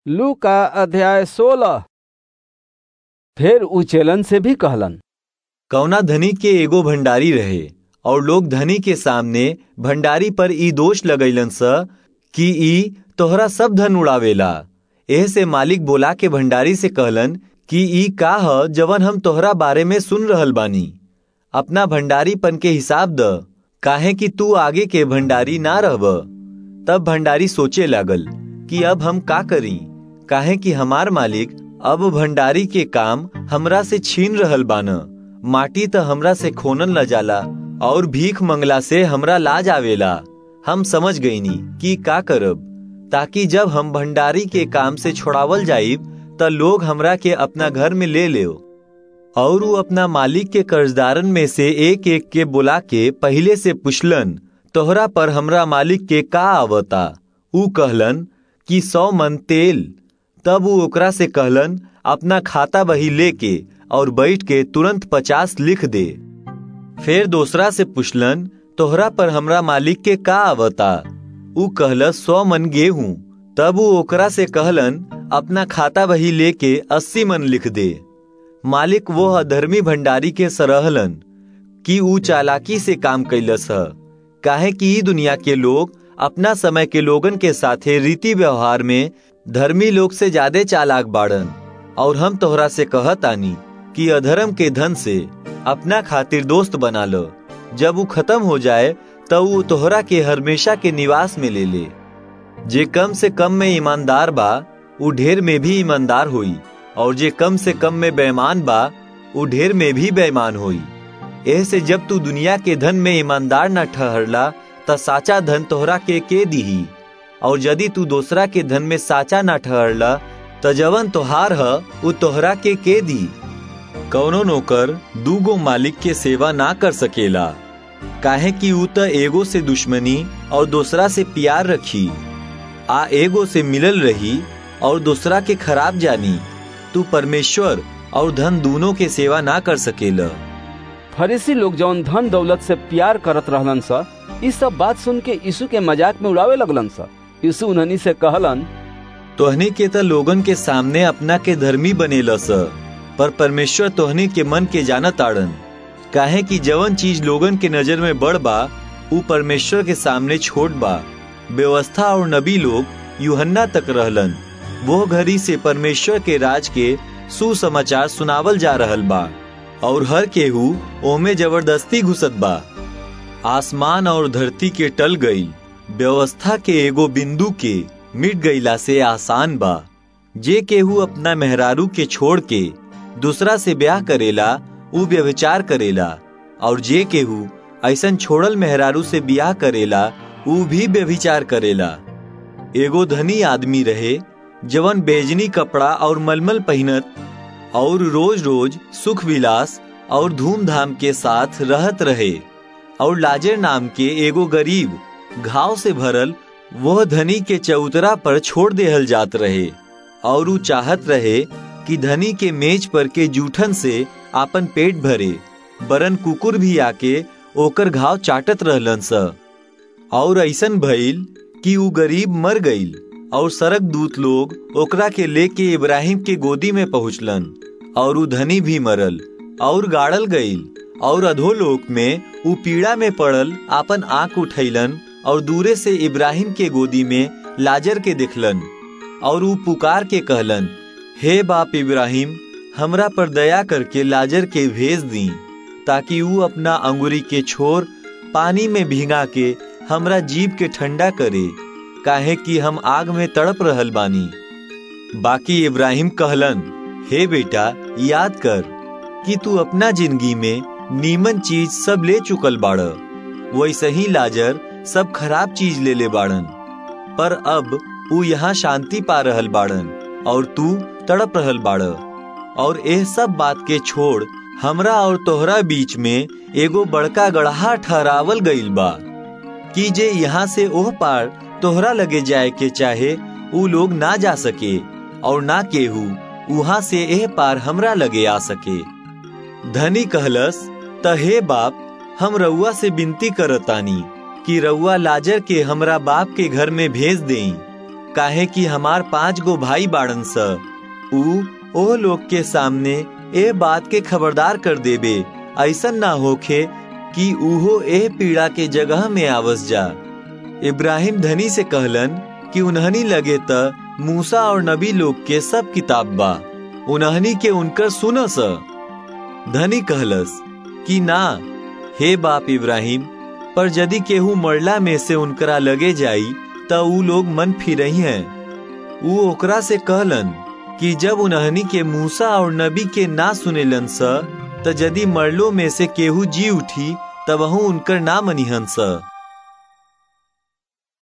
लू का अध्याय सोलह फिर उ चेलन से भी कहलन कौना धनी के एगो भंडारी रहे और लोग धनी के सामने भंडारी पर ई दोष लगैलन स कि ई तोहरा सब धन उड़ावेला एह से मालिक बोला के भंडारी से कहलन कि ई का ह जवन हम तोहरा बारे में सुन रहल बानी अपना भंडारीपन के हिसाब द काहे कि तू आगे के भंडारी ना रहब तब भंडारी सोचे लागल कि अब हम का करी काहे कि हमार मालिक अब भंडारी के काम हमरा से छीन रहल बान माटी त हमरा से खोनन ल जाला और भीख मंगला से हमरा लाज आवेला हम समझ गईनी कि का करब ताकि जब हम भंडारी के काम से छोड़ावल जाइब त लोग हमरा के अपना घर में ले ले और उ अपना मालिक के कर्जदारन में से एक एक के बुला के पहले से पुछलन तोहरा पर हमरा मालिक के का आवता उ कहलन कि सौ मन तेल तब उ ओकरा से कहलन अपना खाता बही लेके और बैठ के तुरंत पचास लिख दे फिर दूसरा से पुछलन तोहरा पर हमरा मालिक के का आवता उ कहल सौ मन गेहूं तब उ ओकरा से कहलन अपना खाता बही लेके अस्सी मन लिख दे मालिक वो अधर्मी भंडारी के सरहलन कि उ चालाकी से काम कैलस ह काहे कि ई दुनिया के लोग अपना समय के लोगन के साथे रीति व्यवहार में धर्मी लोग से ज्यादा चालाक बाड़न और हम तोहरा से कहत आनी कि अधर्म के धन से अपना खातिर दोस्त बना लो जब वो खत्म हो जाए तब वो तोहरा के हमेशा के निवास में ले ले जे कम से कम में ईमानदार बा वो ढेर में भी ईमानदार होई और जे कम से कम में बेईमान बा वो ढेर में भी बेईमान होई ऐसे जब तू दुनिया के धन में ईमानदार न ठहरला त साचा धन तोहरा के के दीही और यदि तू दूसरा के धन में साचा न ठहरला त जवन तोहार ह उ तोहरा के के दी कौनो नौकर दूगो मालिक के सेवा ना कर सकेला काहे कि उ त एगो से दुश्मनी और दूसरा से प्यार रखी आ एगो से मिलल रही और दूसरा के खराब जानी तू परमेश्वर और धन दोनों के सेवा ना कर सकेला फरीसी लोग जौन धन दौलत से प्यार करत रहलन स ई सब बात सुन के यीशु के मजाक में उड़ावे लगलन स यीशु उन्हनी से कहलन तोहनी के त लोगन के सामने अपना के धर्मी बनेला स पर परमेश्वर तोहनी के मन के जानत आड़न काहे कि जवन चीज लोगन के नजर में बड़ बा उ परमेश्वर के सामने छोट बा व्यवस्था और नबी लोग यूहन्ना तक रहलन वो घड़ी से परमेश्वर के राज के सुसमाचार सुनावल जा रहल बा और हर केहू ओमे जबरदस्ती घुसत बा आसमान और धरती के टल गई व्यवस्था के एगो बिंदु के मिट गईला से आसान बा जे केहू अपना मेहरारू के छोड़ के दूसरा से ब्याह करेला उ व्यभिचार करेला और जे केहू ऐसन छोड़ल मेहरारू से ब्याह करेला उ भी व्यभिचार करेला एगो धनी आदमी रहे जवन बेजनी कपड़ा और मलमल पहनत और रोज रोज सुख विलास और धूमधाम के साथ रहत रहे और लाजर नाम के एगो गरीब घाव से भरल वह धनी के चौतरा पर छोड़ देहल जात रहे और उ चाहत रहे कि धनी के मेज पर के जूठन से आपन पेट भरे बरन कुकुर भी आके ओकर घाव चाटत रहलन स और ऐसन भइल कि उ गरीब मर गईल और सरक दूत लोग ओकरा के लेके इब्राहिम के गोदी में पहुंचलन और उ धनी भी मरल और गाड़ल गईल और अधोलोक में उ पीड़ा में पड़ल आपन आंख उठैलन और दूरे से इब्राहिम के गोदी में लाजर के देखलन और उ पुकार के कहलन हे बाप इब्राहिम हमरा पर दया करके लाजर के भेज दी ताकि उ अपना अंगुरी के छोर पानी में भिंगा के हमरा जीव के ठंडा करे काहे कि हम आग में तड़प रहल बानी बाकी इब्राहिम कहलन हे बेटा याद कर कि तू अपना जिंदगी में नीमन चीज सब ले चुकल बाड़ वैसे ही लाजर सब खराब चीज ले ले बाड़न पर अब उ यहाँ शांति पा रहल बाड़न और तू तड़प रहल बाड़ और एह सब बात के छोड़ हमरा और तोहरा बीच में एगो बड़का गढ़ा ठहरावल गईल बा कि जे यहाँ से ओह पार तोहरा लगे जाए के चाहे उ लोग ना जा सके और ना केहू वहां से एह पार हमरा लगे आ सके धनी कहलस त हे बाप हम रउआ से विनती करतानी कि रउआ लाजर के हमरा बाप के घर में भेज देई काहे कि हमार पांच गो भाई बाड़न स ऊ ओ लोग के सामने ए बात के खबरदार कर देबे ऐसा ना होखे कि उहो ए पीड़ा के जगह में आवस जा इब्राहिम धनी से कहलन कि उन्हनी लगे त मूसा और नबी लोग के सब किताब बा उन्हनी के उनकर सुनस धनी कहलस कि ना हे बाप इब्राहिम पर यदि केहू मरला में से उनकरा लगे जाई त ऊ लोग मन फिरही हैं ऊ ओकरा से कहलन कि जब उन्हनी के मूसा और नबी के ना सुनेलन स त यदि मरलो में से केहू जी उठी तब उनकर ना मनिहन स